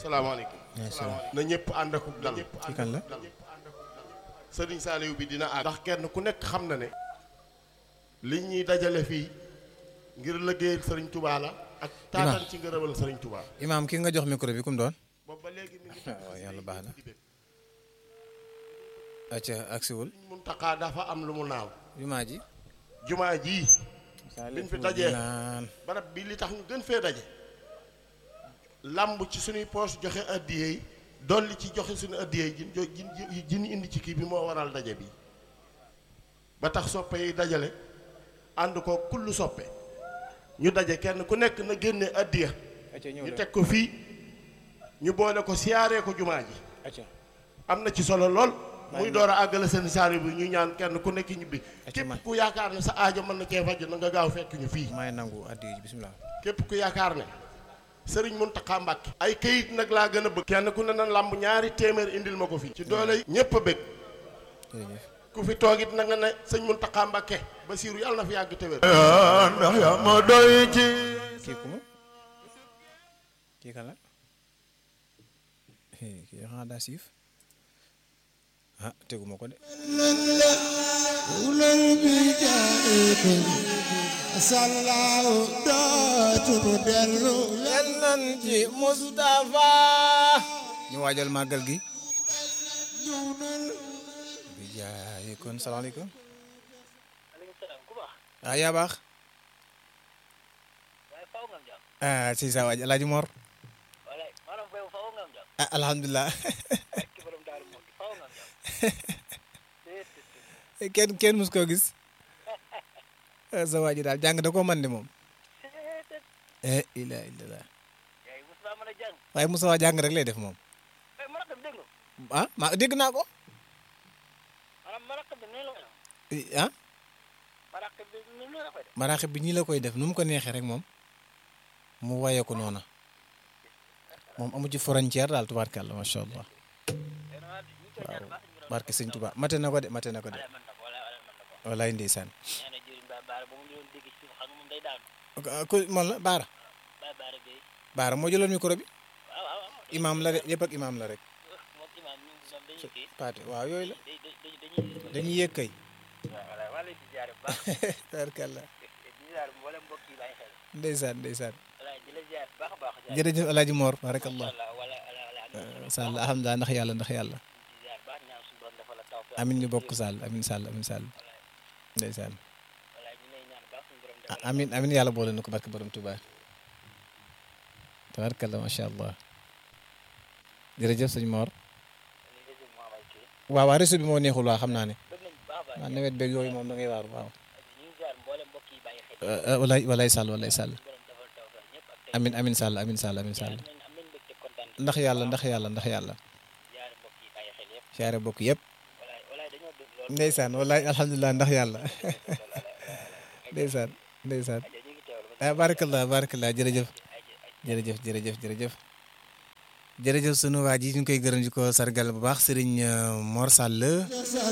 salaamaaleykum na ñëpp ànd ak dal ci kan la sëriñ Saliou bi dina àgg ndax kenn ku nekk xam na ne li ñuy dajale fii ngir liggéeyal sëriñ Touba la ak taataan ci ngërëmal sëriñ Touba imaam ki nga jox micro bi kum doon boobu ba léegi mi ngi waaw yàlla baax na acca agsiwul Muntaxa dafa am lu mu naaw jumaa ji jumaa jii biñ fi dajee naan barab bi li tax ñu gën fee daje làmb ci suñuy poos joxe addiyee yi dolli ci joxe suñu addiyee yi jin jin jin indi ci kii bi moo waral daje bi ba tax soppe yi dajale ànd ko kullu soppe ñu daje kenn ku nekk na génne addiya acca ñëw ñu leen teg ko fii ñu boole ko siyaaree ko jumaa ji acca am na ci solo lool muy door a àggale seen saari bi ñu ñaan kenn ku nekk ñibbi Acca man. képp ku yaakaar ne sa aajo mën na cee faj na nga gaaw fekk ñu fii maay nangu addi ji bismillah képp ku yaakaar ne sëriñ Muntaxa Mbàkke ay kayit nag laa gën a bëgg kenn ku ne na làmb ñaari téeméer indil ma ko fii ci doole ñépp a bëgg jërëjëf ku fi toogit na nga ne sëñ Muntaxa Mbàkke Basiiru yàlla na fi yàgg te wér ndax yaa ma doy ci kii ku mu kii kan la Eh, kii xanaa daa siif ah teguma ko de ulal bi jaayikum sallaaw dootumu dellu yal nan ci Moustapha ñu waajal màggal gi bi jaay kon salaamaaleykum ah yaa baax ah si sa waaj Alaaji Mor ah alhamdulilah kenn kenn mus koo gis ah, sa waaj daal jàng da koo man de moom eh ila illa waaye Moussa waa jàng rek lay def moom ah ma dégg naa ko Eh, ah maraaxib bi ñii la koy def nu mu ko neexee rek moom mu waye ko noona moom amu ci frontière daal tubaarkàlla macha allah waaw barke sëñ Tuba mate na ko de mate na ko de walaay ndeysaan ah, ku moom la Baara Baara moo jëloon micro bi imaam la de yëpp ak imaam la rek paate waaw yooyu la dañuy yëg kay tubaarkàlla ndeysaan ndeysaan jërëjëf Alaaji Mor barakallah Sall alhamdulilah ndax yàlla ndax yàlla amin ñu bokk Sall amin Sall amin Sall ndeysaan ah, amin amin yàlla boole na ko barke borom Tuubaa tabarkalla macha allah jërëjëf sëñ Mor waaw waaw réseau bi moo neexul waa xam naa ne waaw nawet beeg yooyu moom da ngay waaru waaw walay walay Sall walay Sall amin amin Sall amin Sall amin Sall ndax yàlla ndax yàlla ndax yàlla siyaare bokk yëpp ndeysaan wallaay alhamdulilah ndax yàlla ndeysaan ndeysaan ah barakallah barakallah jërëjëf jërëjëf jërëjëf jërëjëf jërëjëf sunu waa ji ñu ngi koy gërëm di ko sargal bu baax Serigne Mor Sall